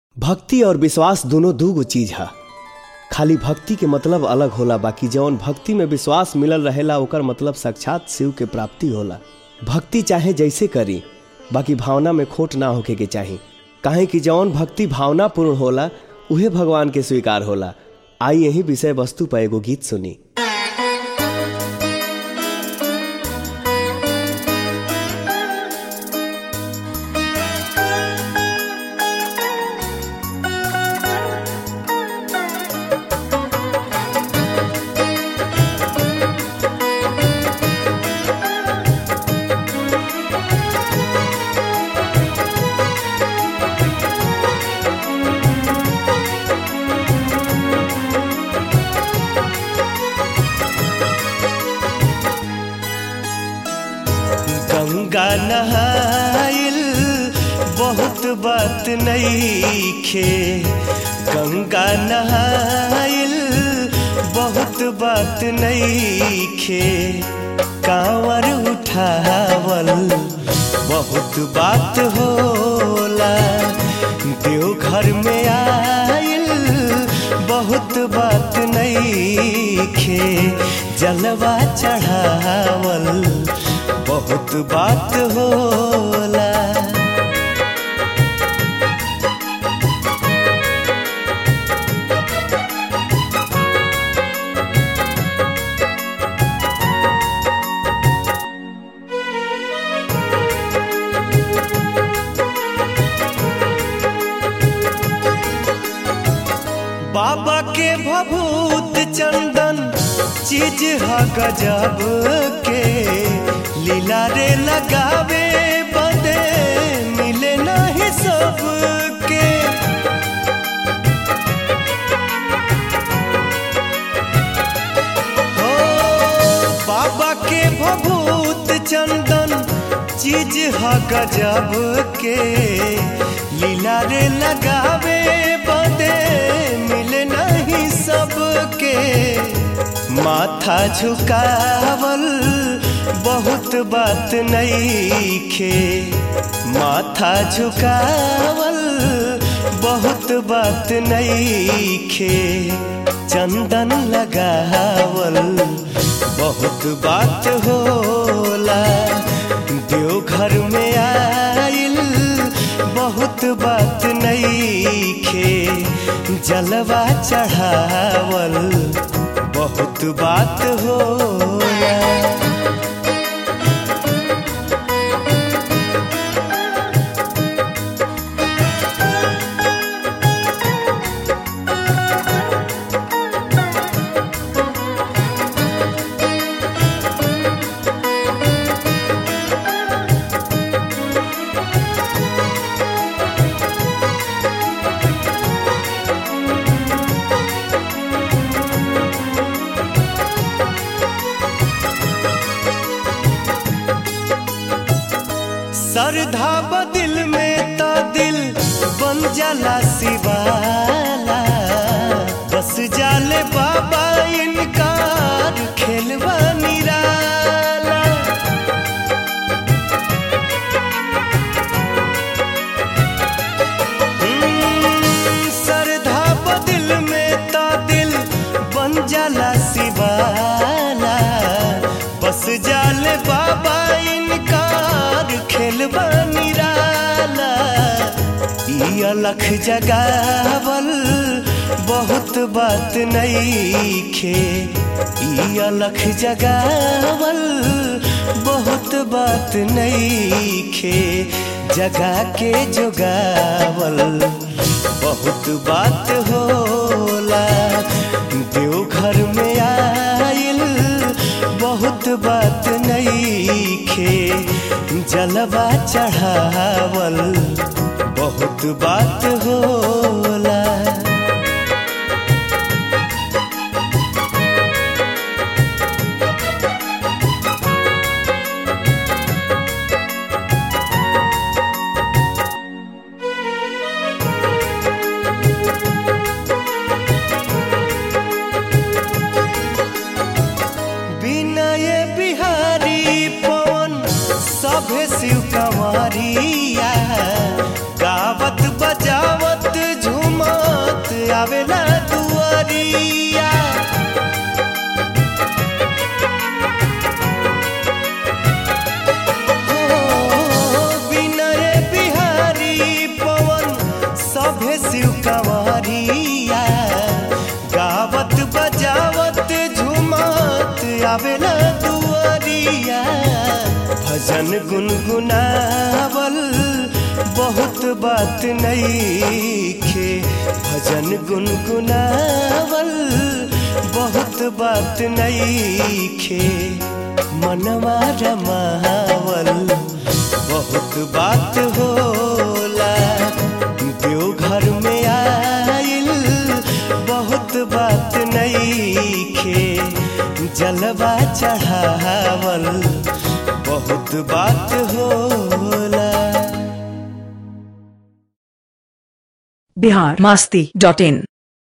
भक्ति और विश्वास दोनों दूगो चीज है खाली भक्ति के मतलब अलग होला बाकी जौन भक्ति में विश्वास मिलल रहेला ओकर मतलब साक्षात शिव के प्राप्ति होला भक्ति चाहे जैसे करी बाकी भावना में खोट ना होके के चाही काहे कि जौन भक्ति भावना पूर्ण होला उहे भगवान के स्वीकार होला आई यही विषय वस्तु पर एगो गीत सुनी गंगा नहाइल बहुत बात नईखे गंगा नहाइल बहुत बात नईखे कांवर उठावल बहुत बात होला देवघर में आइल बहुत बात नईखे जलवा चढ़ावल बहुत बात होला बाबा के भभूत चंदन चीज ह गजब के लीला रे लगावे बदे मिले नहीं सबके हो बाबा के भभूत चंदन चीज ह गजब के लीला रे लगावे बदे मिले नहीं सबके माथा झुकावल बहुत बात नईखे माथा झुकावल बहुत बात नईखे चंदन लगावल बहुत बात होला देवघर में आइल बहुत बात नईखे जलवा चढ़ावल बहुत बात होला श्रद्धा बदिल में ता दिल बन जाला शिवाला बस जाले बाबा इनकार खेलवा निराला हम्म, श्रद्धा बदिल में ता दिल बन जाला शिवाला बस जाले बाबा इनकार खेलबा निराला ई अलख जगावल बहुत बात नईखे ई अलख जगावल बहुत बात नईखे जगा के जोगावल बहुत बात होला देवघर में आइल बहुत बात नईखे जलवा चढ़ावल बहुत बात होला विनय बिहारी पवन सभे शिव कंवरिया गावत बजावत संवरिया गावत बजावत झुमत आवेला दुआरिया भजन गुनगुनावल बहुत बात नईखे भजन गुनगुनावल बहुत बात नईखे मनवा रमावल बहुत बात होला देवघर में आइल बहुत बात नईखे जलवा चढ़ावल बहुत बात होला बिहार मस्ती डॉट इन